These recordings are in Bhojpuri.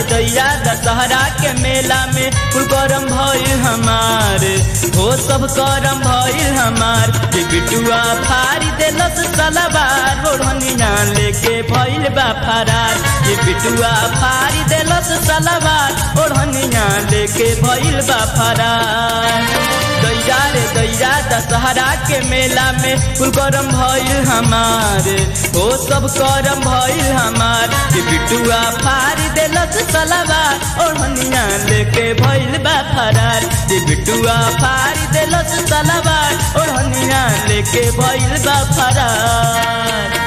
दैया दशहरा के मेला में कुल करम भइल हमार हो सब करम भइल हमार कि बिटुआ फारी देलस सलवार ओढ़निया लेके भइल बा फरार कि बिटुआ फारी देलस सलवार ओढ़निया लेके भइल बा फरार दैया रे दैया दशहरा के मेला में कुल करम भइल हमार हो सब करम भइल हमार कि बिटुआ फारी देलस सलवार ओढ़निया लेके भइल बा फरार कि बिटुआ फारी देलस सलवार ओढ़निया लेके भइल बा फरार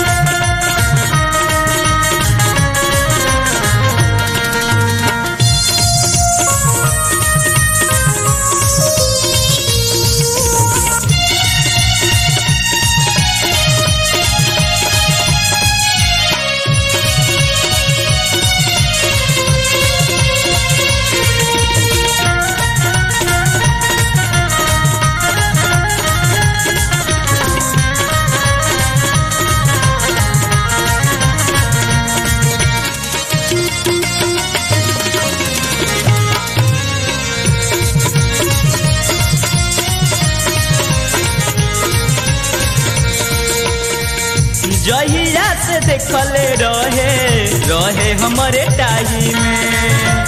जहिया से देखले रहे रहे हमारे टाही में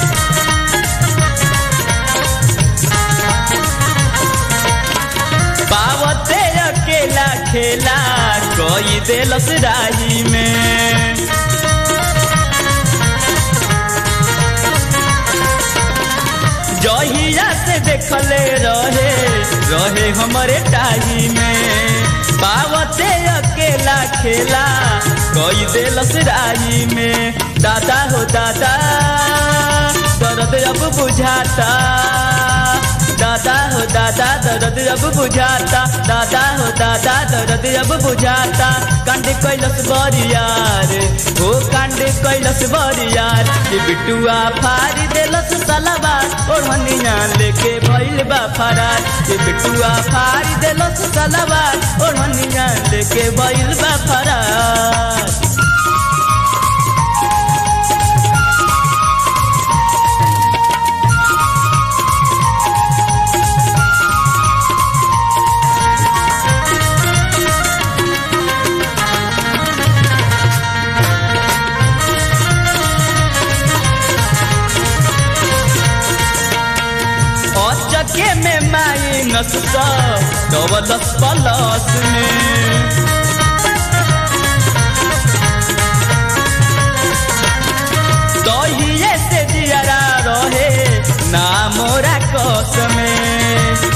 पावते अकेला खेला कोई देलस राही में जहिया से देखले रहे रहे हमारे टाही में पावते अकेला खेला कोई देलस राही में दादा हो दादा दर्द अब बुझाता दादा हो दादा दर्द अब बुझाता दादा हो दादा दर्द अब बुझाता कांड कैलस बरियार हो कांड कैलस बरियार कि बिटुआ फारी देलस सलवार ओढ़निया लेके भइल बा फरार कि बिटुआ फारी देलस सलवार ओढ़निया लेके भइल बा फरार चके में माइनस डबलस प्लस में दहिए से दियरा रहे ना मोरा कस में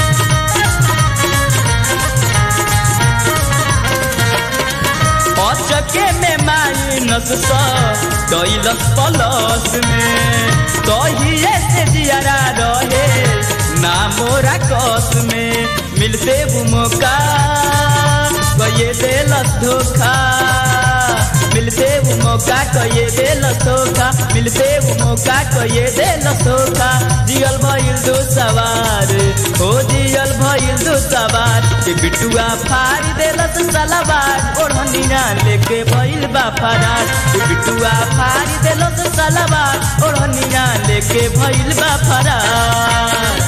चके में माइनस दैलस प्लस में दहिए से दियरा रहे ना मोरा कस में मिलते वो मौका कये देलस धोखा मिलते वो मौका कये देलस धोखा मिलते वो मौका कये देलस धोखा जियल भइल दो सवार हो जियल भइल दो सवार के बिटुआ फाड़ी देलस सलवार ओढ़निया लेके भइल बा फरार के बिटुआ फाड़ी देलस सलवार ओढ़निया लेके भइल बा फरार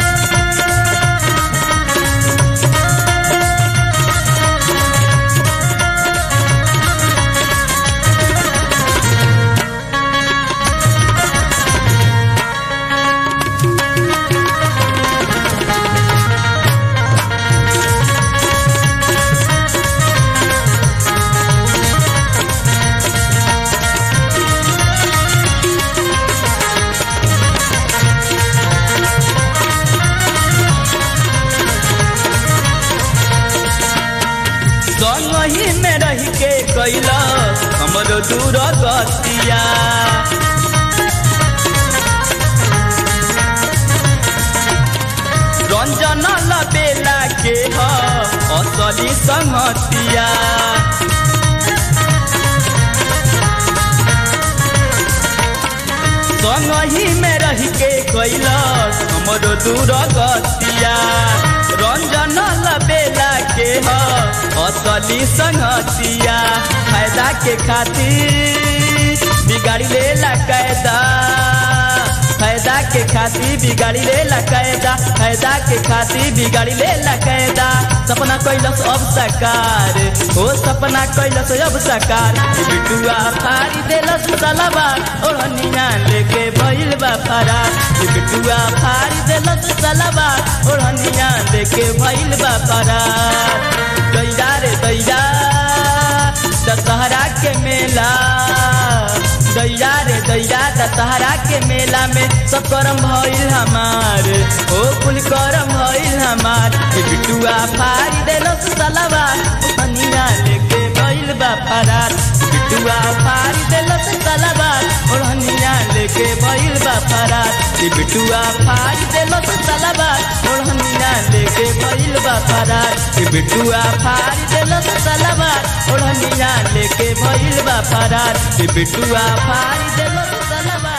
संगही में रह के कैला हमरो दूर गतिया रंजन लबेला के ह असली संगतिया संगही में रह के कैलस हमरो दूर गतिया रंजन लबेला के ह असली संगतिया फायदा के खातिर बिगाड़ी लेला कैदा फायदा के खातिर बिगाड़ी लेला कैदा फायदा के खातिर बिगाड़ी लेला कैदा सपना कैलस अब साकार हो सपना कैलस अब साकार ई बिटुआ फाड़ी देलस सलवार ओढ़निया लेके भइल बा फरार ई बिटुआ फाड़ी देलस सलवार ओढ़निया लेके भइल बा फरार दैया रे दैया दशहरा के मेला दैया रे दैया दशहरा के मेला में सब करम भइल हमार ओ कुल करम भइल हमार ए बिटुआ फाड़ी देलस सलवार ओढ़निया लेके भइल बा फरार बिटुआ फाड़ी देलस सलवार ओढ़निया लेके भइल बा फरार ए बिटुआ फाड़ी देलस सलवार ओढ़निया लेके भइल बा फरार ए बिटुआ फाड़ी देलस सलवार ओढ़निया लेके भइल बा फरार ए बिटुआ फाड़ी देलस सलवार